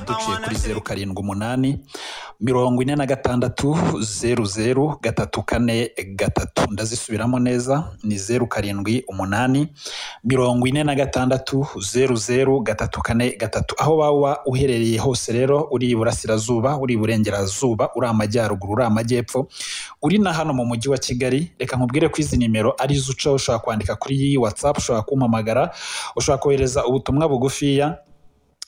duciye kuri zeru karindwi umunani mirongo ine na gatandatu zeru zeru gatatu kane gatatu ndazisubiramo neza ni zeru karindwi umunani mirongo ine na gatandatu zeru zeru gatatu kane gatatu aho waba uherereye hose rero uri iburasirazuba uri iburengerazuba uri amajyaruguru uri amajyepfo uri na hano mu mujyi wa kigali reka nkubwire ko izi nimero ari zo uca ushobora kwandika kuri iyi watsapu ushobora kumpamagara ushobora kohereza ubutumwa bugufiya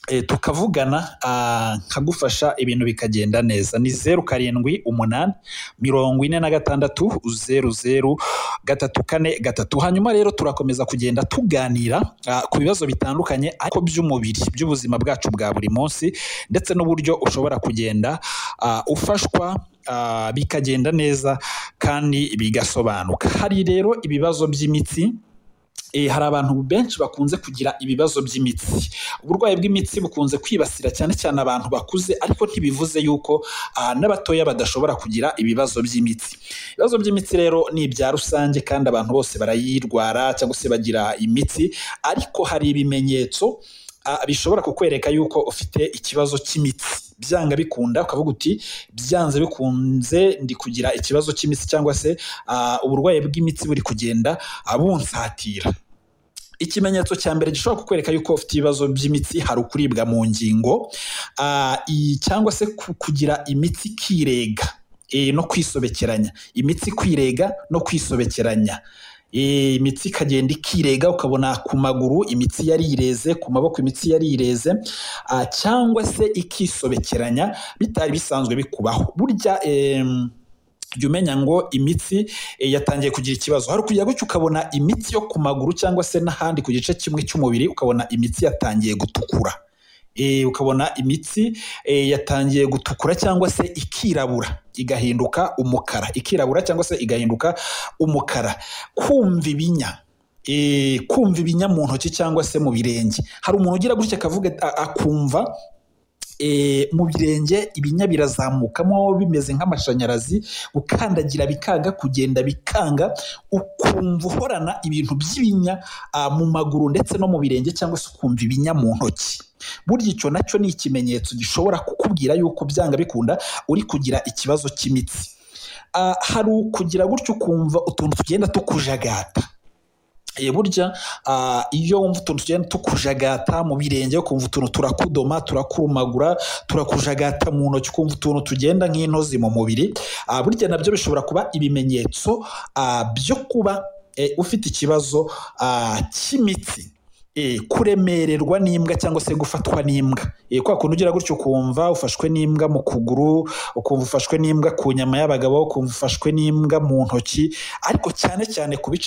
eh, tukavugana ah, nkagufasha ibintu bikagenda neza ni zeru karindwi umunani mirongo ine na gatandatu zeru zeru gatatu kane gatatu hanyuma rero turakomeza kugenda tuganira ah, ku bibazo bitandukanye ariko by'umubiri by'ubuzima bwacu bwa buri munsi ndetse n'uburyo ushobora kugenda ah, ufashwa ah, bikagenda neza kandi bigasobanuka hari rero ibibazo by'imitsi Eh, hari abantu benshi bakunze kugira ibibazo by'imitsi uburwayi bw'imitsi bukunze kwibasira cyane cyane abantu bakuze ariko ntibivuze yuko ah, n'abatoya badashobora kugira ibibazo by'imitsi ibibazo by'imitsi rero ni ibya rusange kandi abantu bose barayirwara cyangwa se bagira imitsi ariko hari ibimenyetso ah, bishobora kukwereka yuko ufite ikibazo cy'imitsi byanga bikunda ukavuga uti byanze bikunze ndi kugira ikibazo cy'imitsi cyangwa se ah, uburwayi bw'imitsi buri kugenda ah, bunsatira ikimenyetso cya mbere gishobora kukwereka yuko ufite ibibazo by'imitsi hari ukuribwa mu ngingo ah, i- cyangwa se ku- kugira imitsi ikirega eh, no kwisobekeranya imitsi kwirega no kwisobekeranya Eh, imitsi ikagenda ikirega ukabona ku maguru imitsi yarireze ku maboko imitsi yarireze ah, cyangwa se ikisobekeranya bitari bisanzwe bikubaho burya em, jya umenya ngo imitsi eh, yatangiye kugira ikibazo hakurya gutyo ukabona imitsi yo ku maguru cyangwa se n'ahandi ku gice kimwe cy'umubiri ukabona imitsi yatangiye gutukura Eh, ukabona imitsi eh, yatangiye gutukura cyangwa se ikirabura igahinduka umukara ikirabura cyangwa se igahinduka umukara kumva ibinya eh, kumva ibinya mu ntoki cyangwa se mu birenge hari umuntu ugira gutya akavuga a- akumva e, mu birenge ibinya birazamukamo bimeze nk'amashanyarazi gukandagira bikanga kugenda bikanga ukumva uhorana ibintu by'ibinya ah, mu maguru ndetse no mu birenge cyangwa se ukumva ibinya mu ntoki burya icyo nacyo ni ikimenyetso gishobora kukubwira yuko byanga bikunda uri kugira ikibazo cy'imitsi Ah, hari ukugira gutyo ukumva utuntu tugenda tukujagata Eh, burya ah, iyo wumva utuntu tugenda tukujagata mu birenge ukumva utuntu turakudoma turakurumagura turakujagata mu ntoki ukumva utuntu tugenda nk'intozi mu mubiri Ah, burya nabyo bishobora kuba ibimenyetso ah, byo kuba eh, ufite ikibazo ah, cy'imitsi Eh, kuremererwa n'imbwa cyangwa se gufatwa n'imbwa Eh, kwa kuntu ugira gutyo ukumva ufashwe n'imbwa mu kuguru ukumva ufashwe n'imbwa ku nyama y'abagabo ukumva ufashwe n'imbwa mu ntoki ariko cyane cyane ku bice